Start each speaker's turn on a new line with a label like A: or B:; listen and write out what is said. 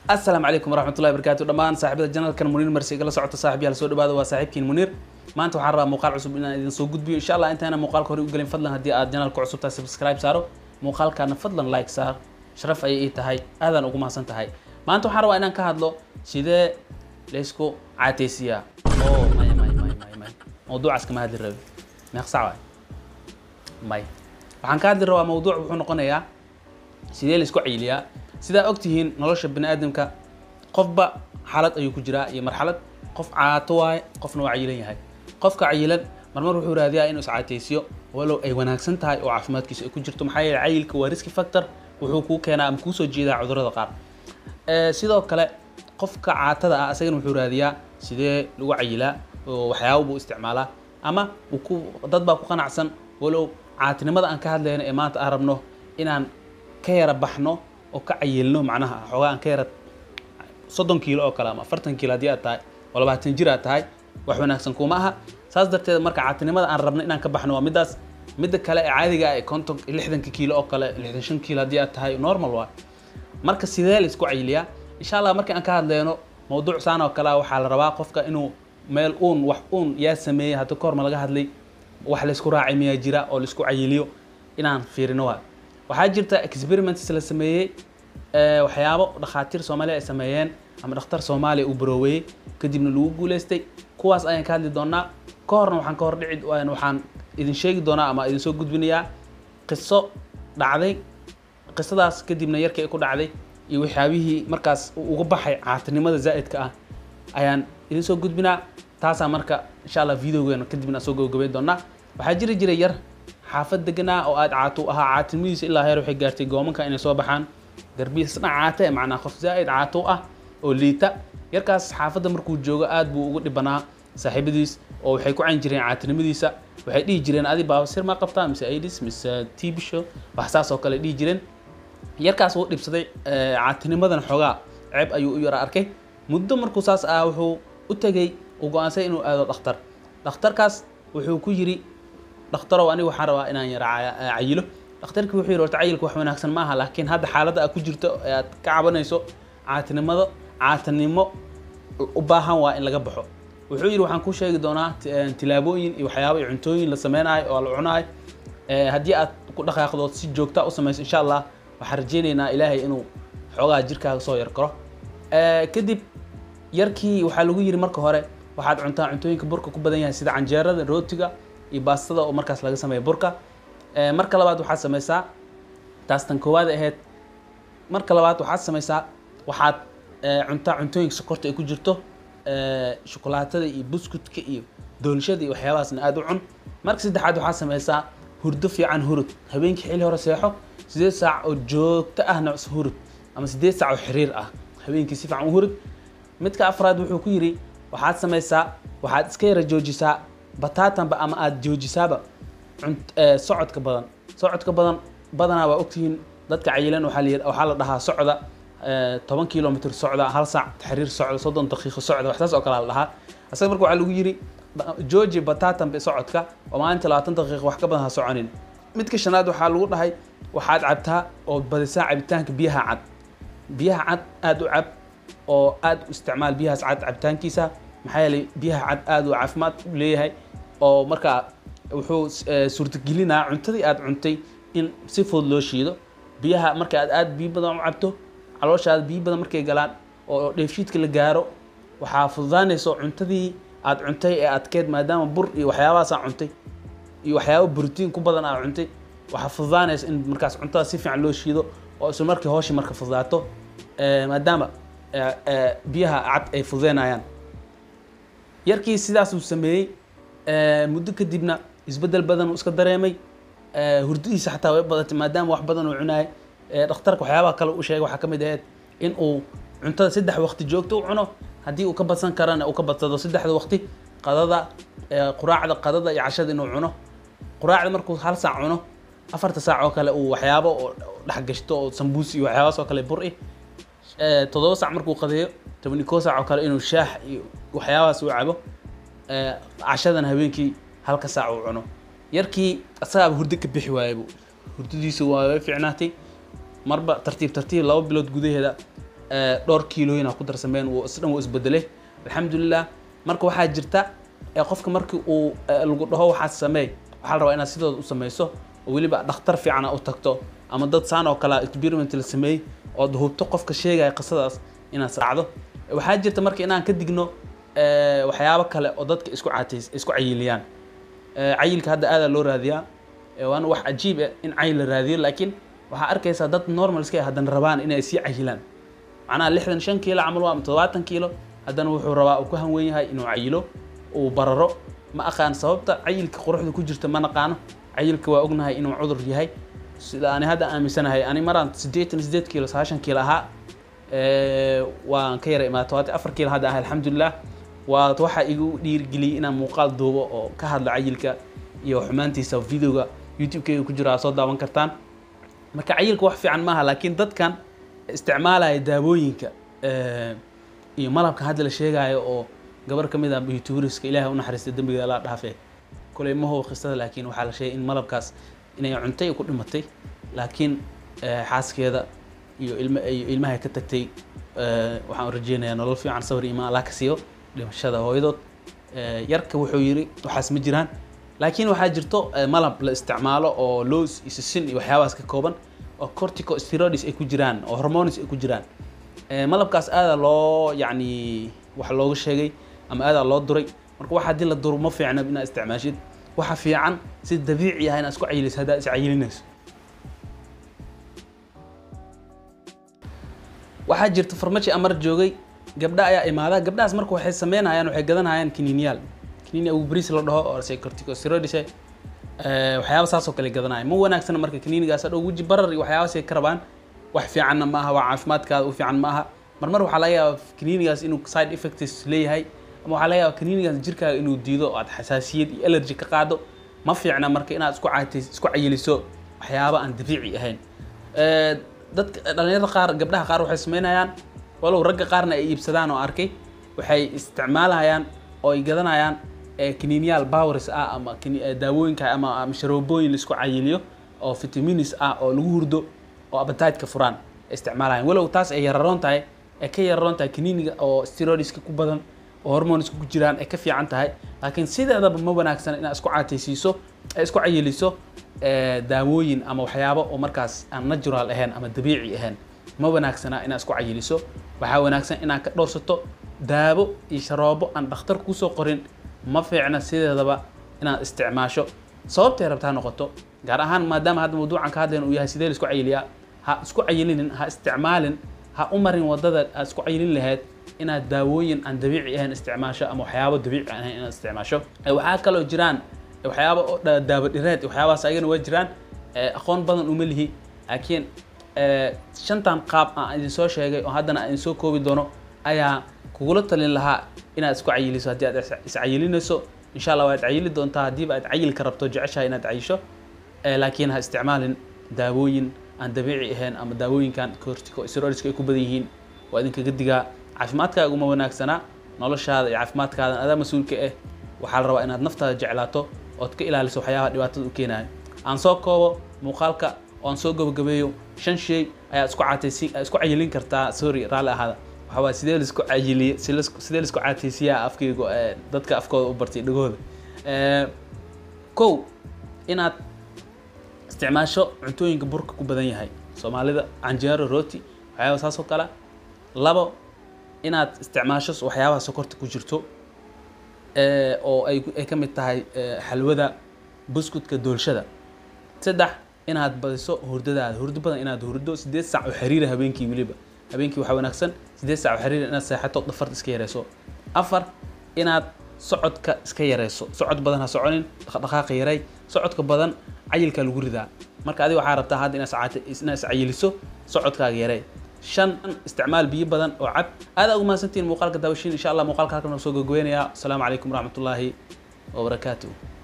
A: asalaamu calaykum waraxmatullahi barakaatu dhammaan saaxiibada janalkan muniir marsi igala socota saaxiibyaal soo dhawaada waa saaxiibkiin muniir maanta waxaan rabaa muuqaal cusub inaan idin soo gudbiyo insha allah intaana muuqaalka hore u gelin fadlan haddii aad janalka cusub tahay subscribe saaro muuqaalkaana fadlan like saar sharaf ayay ii tahay aadaan ugu mahadsan tahay maanta waxaan rabaa inaan ka hadlo sidee laysku caateysiyaa oo may may may may may mawduucaas kama hadli rabi meeqsac waay may waxaan ka hadli rabaa mawduuc wuxuu noqonayaa sidee laysku cayiliyaa sidaa ogtihiin nolosha bani aadamka qofba xaalad ayuu ku jiraa iyo marxalad qof caato waaye qofna waa cayilan yahay qofka cayilan marmar wuxuu raadiyaa inuu iscaateysiyo walow ay wanaagsan tahay oo caafimaadkiisa ay ku jirto maxaa yeele cayilka waa riski factor wuxuu kuu keenaa ama kuusoo jeedaa cudurrada qaar sidoo kale qofka caatada ah asagana wuxuu raadiyaa sidee lagu cayilaa oo waxyaaba buu isticmaalaa ama uu ku dad baa ku qanacsan walow caatinimada aan ka hadlayno ee maanta aan rabno inaan ka yara baxno oo ka cayilno macnaha xoogaa aan ka yara soddon kiilo oo kale ama afartan kiilo haddii aad tahay oo labaatan jir aad tahay wax wanaagsan kuma aha saas darteed marka caatinimada aan rabno inaan ka baxno waa middaas midda kale ee caadiga ah ee konton lixdanka kiilo oo kale lixdan shan kiilo haddii aad tahay normal waa marka sidee la isku cayiliyaa insha allah markii aan ka hadleyno mawduuc saan oo kale waxaa la rabaa qofka inuu meel uun wax uun yaa sameeyey hadda ka hor ma laga hadlay wax laysku raacay miyaa jira oo laisku cayiliyo inaan fiirino waa waxaa jirta experiments la sameeyey waxyaabo dhakhaatiir soomaaliya ay sameeyeen ama dhakhtar soomaaliya uu barooweeyey kadibna lagu guuleystay kuwaas ayaan ka hadli doonaa ka horna waxaan ka hor dhici waxaan idin sheegi doonaa ama idin soo gudbinayaa qiso dhacday qisadaas kadibna yarkii ay ku dhacday iyo waxyaabihii markaas uga baxay caatinimada zaa'idka ah ayaan idin soo gudbinaa taasaa marka insha allah videogeena kadibna soo gabagabeyn doonaa waxaa jiri jiray yar xaafad deganaa oo aad caatu ahaa caatinimadiisa ilaa heer waxay gaartay goomanka inay soo baxaan garbihiisa dhinac caata ee macnaa qof zaa'id caato ah oo liita yarkaas xaafadda markuu joogo aad buu ugu dhibanaa saaxiibadiis oo waxay ku cayn jireen caatinimadiisa waxay dhihi jireen adi baabasir ma qabtaa mise aidis mise tibisho wax saas oo kale dhihi jireen yarkaas wuu dhibsaday caatinimadan xoogaa ceeb ayuu u yara arkay muddo markuu saas ah wuxuu u tegey uu go-aansay inuu aado dhakhtar dhakhtarkaas wuxuu ku yiri dhakhtarow aniga waxaan rabaa inaan yara cayilo dhakhtarkii wuxuu yidhi horta cayilka wax wanaagsan maaha laakiin hadda xaaladda aad ku jirto ee aad ka cabanayso caatinimado caatinimo u baahan waa in laga baxo wuxuu yidhi waxaan kuu sheegi doonaa tilaabooyin iyo waxyaaba iyo cuntooyin la sameynayo oo la cunayo haddii aad ku dhaqaaqdood si joogta u samayso insha allah waxaan rajeynaynaa ilaahay inuu xoogaa jirkaaga soo yar karo kadib yarkii waxaa lagu yidhi marka hore waxaad cuntaa cuntooyinka burka ku badan yahay sida canjeerada rootiga iyo baastada oo markaas laga sameeya burka marka labaad waxaad samaysaa taas tan koowaad ahayd marka labaad waxaad samaysaa waxaad cuntaa cuntooyinka sokorta ay ku jirto shukulaatada iyo buskutka iyo doolshada iyo waxyaabahaasna aada u cun marka saddexaad waxaad samaysaa hurdo fiican hurud habeenkii xilli hore seexo sideed saac oo joogto ahna hurud ama sideed saac oo xiriir ah habeenkii si fiican u hurud midka afraad wuxuu ku yidhi waxaad samaysaa waxaad iska yara joojisaa bataatanba ama aada joojisaaba socodka badan socodka badan badanaa waa ogtihiin dadka cayilan waxaa la dhahaa socda toban kilomitr socda hal saac taxriir socda soddon daqiiqo socda waxsaas oo kale la dhahaa asaga marka waxaa lagu yidhi jooji bataatanba socodka oo maalinta labaatan daqiiqo wax ka badan ha soconin midka shanaad waxaa lagu dhahay waxaad cabtaa oo badisaa cabitaanka biyaha cad biyaha cad aada u cab oo aada u isticmaal biyahaas cad cabitaankiisa maxaa yeelay biyaha cad aada u caafimaad u leeyahay oo markaa wuxuu suurtagelinaa cuntadii aada cuntay in si fudud loo shiido biyaha marka aad aada biyo badan u cabto calooshaada biyo badan markay galaan oo dheefshiidka la gaaro waxaa fududaanayso cuntadii aada cuntay ee adkeed maadaama bur iyo waxyaabahaas cuntay iyo waxyaaba brotiin ku badan aad cuntay waxaa fududaanaysa in markaas cuntada si fiican loo shiido oo isla markii hooshi marka fududaato maadaama biyaha cad ay fududeynayaan yarkii sidaasuu sameeyey muddo kadibna isbeddel badan uu iska dareemay hurdadiisa xataa way badatay maadaama wax badan uu cunaayay dhakhtarka waxyaabaha kale u sheegay waxaa ka mid ahayd in uu cuntada saddex waqti joogto u cuno haddii uu ka badsan karana uu ka badsado saddexda waqti qadada quraacda qadada iyo cashada inuu cuno quraacda markuu hal saac cuno afarta saac oo kale uu waxyaabo oo dhexgashto oo sambuus iyo waxyaabahaas oo kale bur-i toddoba saac markuu qadeeyo toban iyo koo saac oo kale inuu shaax iyo waxyaabahaas uu cabo cashadana habeenkii halka saac uu cuno yarkii asagaaba hurdo ka bixi waaybu hurdadiisa waa way fiicnaatay marba tartiib tartiib laba bilood gudaheeda eh, dhowr kiilooyin ku darsameen wuu isdhan wuu isbedelay alxamdulilah marka waxaa jirta eh, qofka markii uu eh, lagu dhaho waxaad sameey waxaa la rabaa inaad sidooda u sameyso oo weliba dhakhtar fiican aad u tagto ama dad saan oo kale experiment la sameeyey ood hubto qofka sheegaya qisadaas inaad raacdo waxaa jirta marka inaan ka digno eh, waxyaabo kale oo dadka isku catays isku cayiliyaan Eh, cayilka hadda aadaa loo raadiyaa Eh, waana wax cajiib ah in cayil la raadiyo laakiin waxaa arkaysaa dad normal iska ah haddana rabaan inay sii cayilaan macnaha lixdan shan kiilo camal waa ama toddobaatan kiilo haddana wuxuu rabaa uu ku hanwen yahay inuu cayilo uu bararo ma aqaan sababta cayilka quruxda ku jirta ma naqaano cayilka waa ognahay inuu cudur yahay sida ani hadda aaminsanahay ani maraan siddeetan sideed kiilo sagaashan kiilo ahaa Eh, waan ka yara imaada todobaatan afar kiilo hadda ahay alxamdulilah waa waxaa igu dhiirigeliyey inaan muuqaal duubo oo ka hadla cayilka iyo xumaantiisa videoga youtube-keyga ku jira aad soo daawan kartaan marka cayilka wax fiican maaha laakiin dadkan isticmaalaya daawooyinka eh, iyo malabka hadda la sheegayo oo gabar ka mid ah youtuberiska ilaahay u naxariista dembiga la dhaafe koley ma hubo qisada laakiin waxaa la sheegay in malabkaas inay cuntay ku dhimatay laakiin eh, xaaskeeda iyo ilma iyo ilmahay ka tagtay eh, waxaan rajeynayaa nolol fiican sawir iyo imaan allah ka siiyo dhimashada hooyadood Eh, yarka wuxuu yiri waxaas ma jiraan laakiin waxaa jirto eh, malab la isticmaalo oo loos iyo sisin iyo waxyaabahaas ka kooban oo corticosteroids ay ku jiraan oo hormones ay ku jiraan Eh, malabkaas aadaa loo yacni wax looga sheegay ama aadaa loo duray marka wax haddii la duro ma fiicna inaad isticmaashid waxa fiican si dabiici ah inaad isku cayilayso haddaad iscayilinayso waxaa jirta farmaji amar joogay gabdha ayaa imaada gabdhahaas marka waxay sameynayaan waxay gadanayaan kiniiniyaal kiniini agu bris la dhaho oo corticosteroids eh, waxyaaba saas oo kale gadanaya ma wanaagsana marka kiniinigaas hadhow weji barar iyo waxyaabaasay ka rabaan wax fiicanna ma aha waa caafimaadkaada u fiican ma aha marmar waxaa laga yaabaa kiniinigaas inuu side effects leeyahay ama waxaa laga yaabaa kiniinigaas jirkaaga inuu diido oo aad xasaasiyad iyo allergy ka qaado ma fiicna marka inaad isku caytays isku cayiliso waxyaaba aan dabiici ahayn Eh, dadka dhalinyarada qaar gabdhaha qaar waxay sameynayaan walow ragga qaarna ay iibsadaan oo arkay waxay isticmaalayaan oo ay gadanayaan eh, kiniiniyaal bowers ah ama kini- eh, daawooyinka ama ama sharoobooyin laisku cayiliyo oo vitamins ah oo lagu hurdo oo appetite-ka furaan ay isticmaalayaan walow taas ay yararoon tahay ay ka yararoon tahay kiniiniga oo steroidska ku badan oo hormoneska ku jiraan ay ka fiican tahay laakiin sideedaba ma wanaagsan inaad isku caataysiiso ee isku cayiliso eh, daawooyin ama waxyaabo oo markaas aan natural ahayn ama dabiici ahayn ma wanaagsana inaad isku cayiliso waxaa wanaagsan inaad ka dhowrsato daawo iyo sharoobo aan dhakhtar kusoo qorin ma fiicna sideedaba inaad isticmaasho sababtay rabtaa noqoto gaar ahaan maadaama hadda mawduucan ka hadlayn uu yahay sidee la isku cayiliyaa ha isku cayilinin ha isticmaalin ha u marin wadada aad isku cayilin lahayd inaad daawooyin aan dabiici ahayn isticmaasho ama waxyaabo dabiici aan ahayn inaad isticmaasho Eh, waxaa kaloo jiraan eh, waxyaabo oo dha- daawo dhireed waxyaabahaas ayagana waa jiraan Eh, aqoon badan uma lihi laakiin eh, shantan qaab aan idin soo sheegay oo haddana aan idin soo koobi doono ayaa kugula talin lahaa inaad isku cayiliso haddii aad is- iscayilinayso insha allah waad cayili doontaa haddiiba aad cayilka rabto jeceshahay inaad cayisho Eh, laakiin ha isticmaalin daawooyin aan dabiici ahayn ama daawooyinkan corticosteroidska ay ku badan yihiin waa idinkaga digaa caafimaadkaaga uma wanaagsana noloshaada iyo caafimaadkaada adaa mas-uulka ah waxaa la rabaa inaad naftaada jeclaato ood ka ilaaliso waxyaabaha dhibaatada u keenaya aan soo koobo muuqaalka oo aan soo gabagabeeyo shan shay ayaa isku caataysi isku cayilin kartaa sorry raalli ahaada waxaa waay sidee laisku cayiliye si lasku- sidee laisku caataysiyaa afkaygu eh, dadka afkooda u bartay dhagooda Eh, kow inaad isticmaasho cuntooyinka burka ku badan yahay soomaalida canjeero rooti waxyaaba saas oo kale labo inaad isticmaasho waxyaabaha sokorta ku jirto eh, oo ay ay ka mid tahay eh, xalwada buskutka doolshada saddex inaad badiso hurdadaada hurdo badan inaad hurdo sideed saac oo xiriira habeenkii weliba habeenkii waxaa wanaagsan sideed saac oo xiriira inaad seexato dhafarta iska yareyso afar inaad socodka iska yareyso socod badan ha soconin dhaqdhaqaaqa yaray socodka badan cayilkaa lagu ridaa marka adiga waxaa rabtaa hadda inaad iscaate- inaad iscayiliso socodkaaga yarey shan isticmaal biyo badan oo cab aad ugu mahadsantihiin muuqaalka daawashiin insha allah muuqaalka halkan soo gogoynaya asalaamu calaykum waraxmatullaahi wabarakaatuh